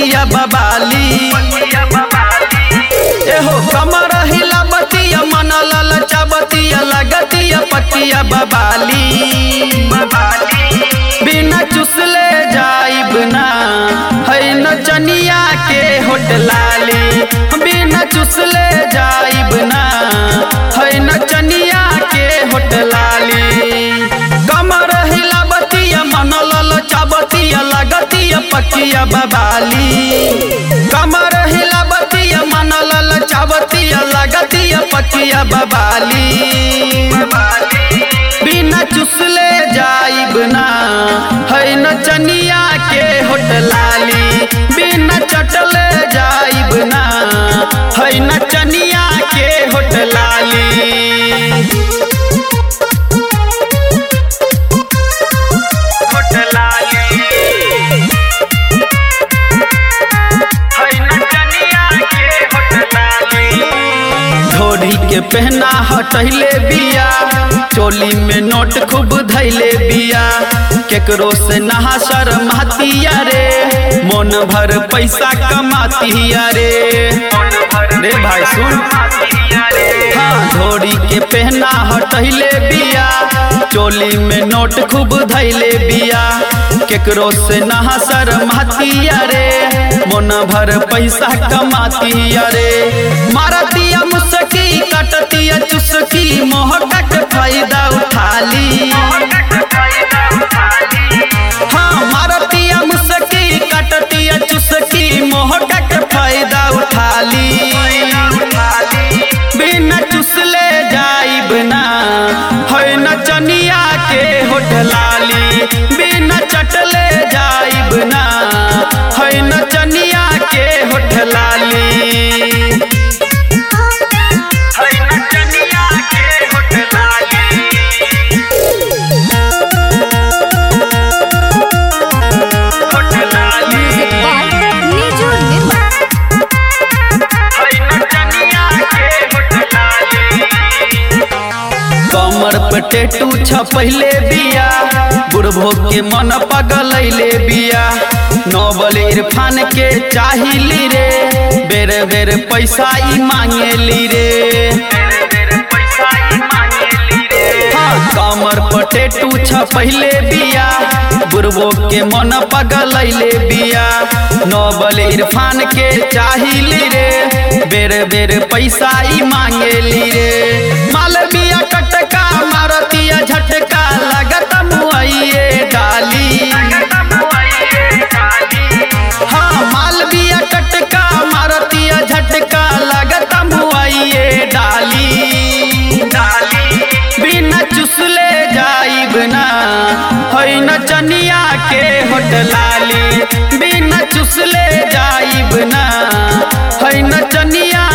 पकिया बबाली एहो कमर हिला बतिया मन ललचा बतिया लगतिया पतिया बबाली बिना चुसले जाइब ना है नचनिया के होटलाली बिना चुसले जाइब ना है नचनिया के होटलाली कमर हिला बतिया मन ललचा बतिया लगतिया पकिया बबाली कमर हिला बतिया मन ललचा बतिया लगतिया पकिया बबाली बिना चुसले जाइब ना है नचनिया के होटलाली बिना चटले जाइब ना है नचनिया के होटलाली ढोरी के पहना हटैले बिया चोली में नोट खूब धैले बिया केकरो से नहा शर्मातिया रे मन भर पैसा कमातिया रे रे भाई सुन हाँ ढोरी के पहना हटैले बिया चोली में नोट खूब धैले बिया केकरो से नहा शर्मातिया रे मन भर पैसा कमातिया रे मारतिया मुसकी कटतिया चुसकी मोहका के फायदा उठा ली हाँ मारतिया मुसकी कटतिया चुसकी मोहका के फायदा उठा ली बिना चुसले जाइब ना है नचनिया के होटलाली बिना चटले जाइब ना है नचनिया के होटलाली Music by Niju Nirmal. कमर पे टेटू छपैले बिया बुढ़भो के मन पगलैले बिया नोबल इरफान के चाहिली रे बेर बेर पैसा ई मांगेली रे हाँ कमर पर टेटू छपैले बिया बुढ़बो के मन पगलैले बिया नोबल इरफान के चाहिली रे बेर बेर पैसा ई मांगेली रे मालविया कटका मारतिया झटका लगत मुआइए डाली हाँ मालविया कटका मारतिया झटका लगत मुआइए डाली बिना चुसले जाइब ना है नचनिया के होटलाली बिना चुसले जाइब ना है नचनिया